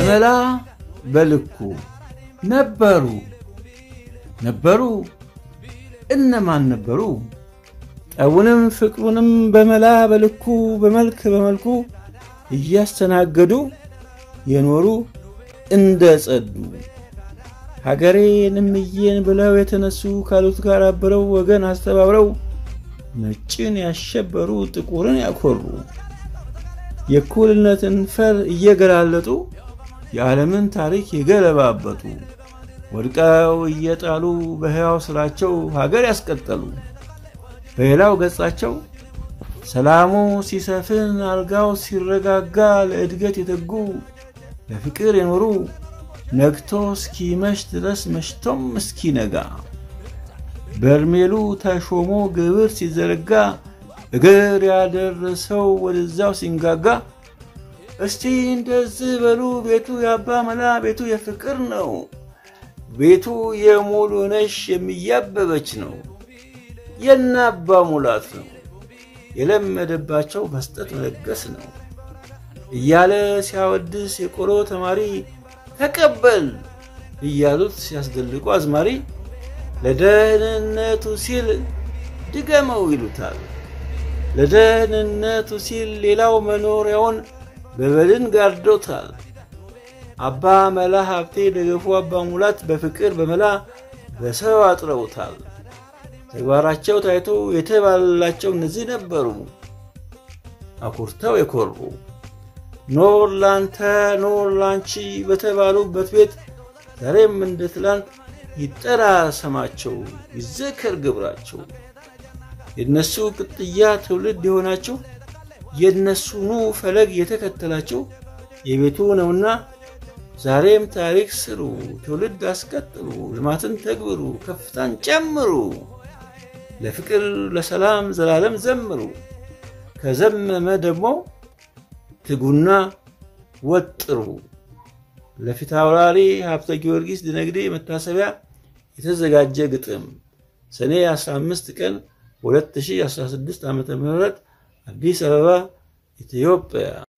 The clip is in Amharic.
በመላ በልኩ ነበሩ ነበሩ እነማን ነበሩ? ጠቡንም ፍቅሩንም በመላ በልኩ በመልክ በመልኩ እያስተናገዱ የኖሩ እንደ ጸዱ ሀገሬን እምዬን ብለው የተነሱ ካሉት ጋር አብረው ወገን አስተባብረው ነጭን ያሸበሩ ጥቁርን ያኮሩ የእኩልነትን ፈር እየገላለጡ የዓለምን ታሪክ የገለባበጡ ወድቀው እየጣሉ በሕያው ስራቸው ሀገር ያስቀጠሉ በሌላው ገጻቸው ሰላሙ ሲሰፍን አልጋው ሲረጋጋ ለእድገት የተጉ ለፍቅር የኖሩ ነግቶ እስኪመሽ ድረስ መሽቶም እስኪነጋ በርሜሉ ተሾሞ ግብር ሲዘረጋ እግር ያደረሰው ወደዛው ሲንጋጋ እስቲ እንደዚህ በሉ ቤቱ የአባ መላ ቤቱ የፍቅር ነው ቤቱ የሙሉ ነሽ የሚያበበች ነው የነ አባ ሙላት ነው የለመደባቸው መስጠት መለገስ ነው እያለ ሲያወድስ የቆሎ ተማሪ ተቀበል እያሉት ሲያስደልቁ አዝማሪ ለደህንነቱ ሲል ድገመው ይሉታል። ለደህንነቱ ሲል ሌላው መኖሪያውን በበድን ጋርዶታል። አባ መላ ሀብቴ ደገፉ አባ ሙላት በፍቅር በመላ በሰው አጥረውታል። ተግባራቸው ታይቶ የተባለላቸው እነዚህ ነበሩ አኩርተው የኮሩ ኖር ላንተ ኖር ላንቺ በተባሉበት ቤት ዛሬም እንደ ትላንት ይጠራ ስማቸው ይዘከር ግብራቸው የነሱ ቅጥያ ትውልድ የሆናቸው የነሱኑ ፈለግ የተከተላቸው የቤቱ ነውና ዛሬም ታሪክ ስሩ፣ ትውልድ አስቀጥሉ፣ ልማትን ተግብሩ፣ ከፍታን ጨምሩ፣ ለፍቅር ለሰላም ዘላለም ዘምሩ። ከዘመመ ደግሞ ትጉና ወጥሩ። ለፊት አውራሪ ሀብተ ጊዮርጊስ ድነግዴ መታሰቢያ የተዘጋጀ ግጥም ሰኔ 15 ቀን 2016 ዓ ም አዲስ አበባ ኢትዮጵያ